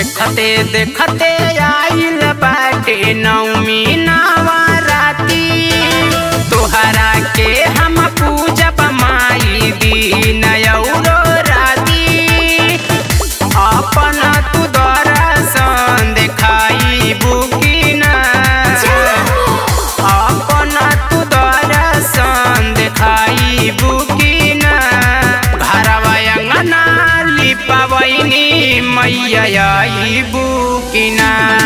देखते देखते आइल बाटे नौमी नवराती तोहरा के हम पूजब माई दीन औरो राती अपन तू दर्शन देखाई बुकिना अपन तू दर्शन देखाई बुकिना घरवा अंगना लिपवैनी मैया आई बुकिना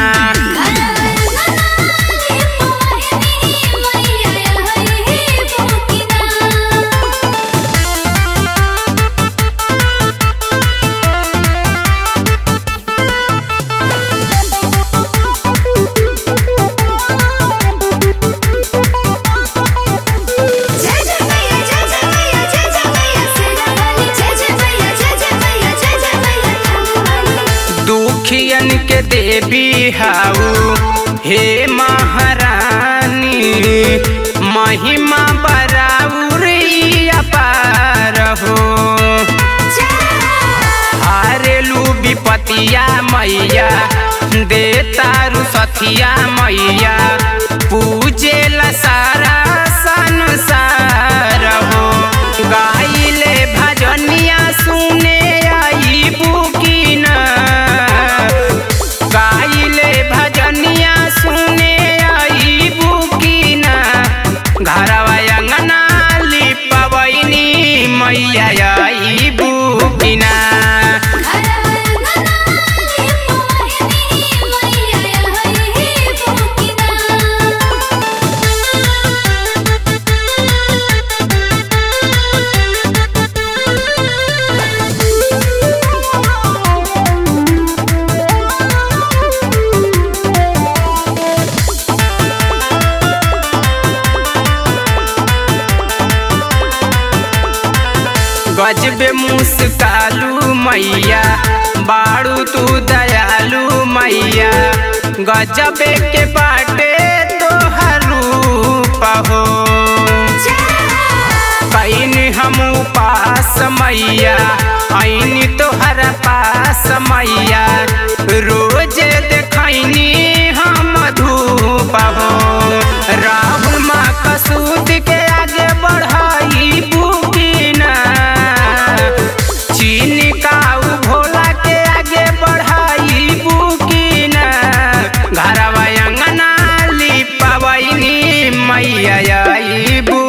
जय जय मैया जय जय मैया जय जय मैया सेना वाली जय जय मैया जय जय मैया जय जय मैया खाने दुखियन के देवी हाउ हे महारानी महिमा बराउरी अपार हो हारेलू विपतिया मैया दे तारू सथिया मैया पूजे ला सारा संसार हो गाइले भजनिया सुने आई बुकिना गाइले भजनिया सुने आई बुकिना घरवा अंगना लिपवैनी मैया आई बुकिना गजबे मुस्कालू मैया बाड़ू तू दयालु मैया गजबे के बाटे तोहर रूप हो कैन हम पास मैया ऐनी तोहर पास मैया रोज देखैनी हम धूप हो राहुल माँ कसूद के आगे बढ़ाई बुकिना चीनी काऊ भोला के आगे बढ़ाई बुकिना घरवा अंगना लिपवैनी मैया आई बु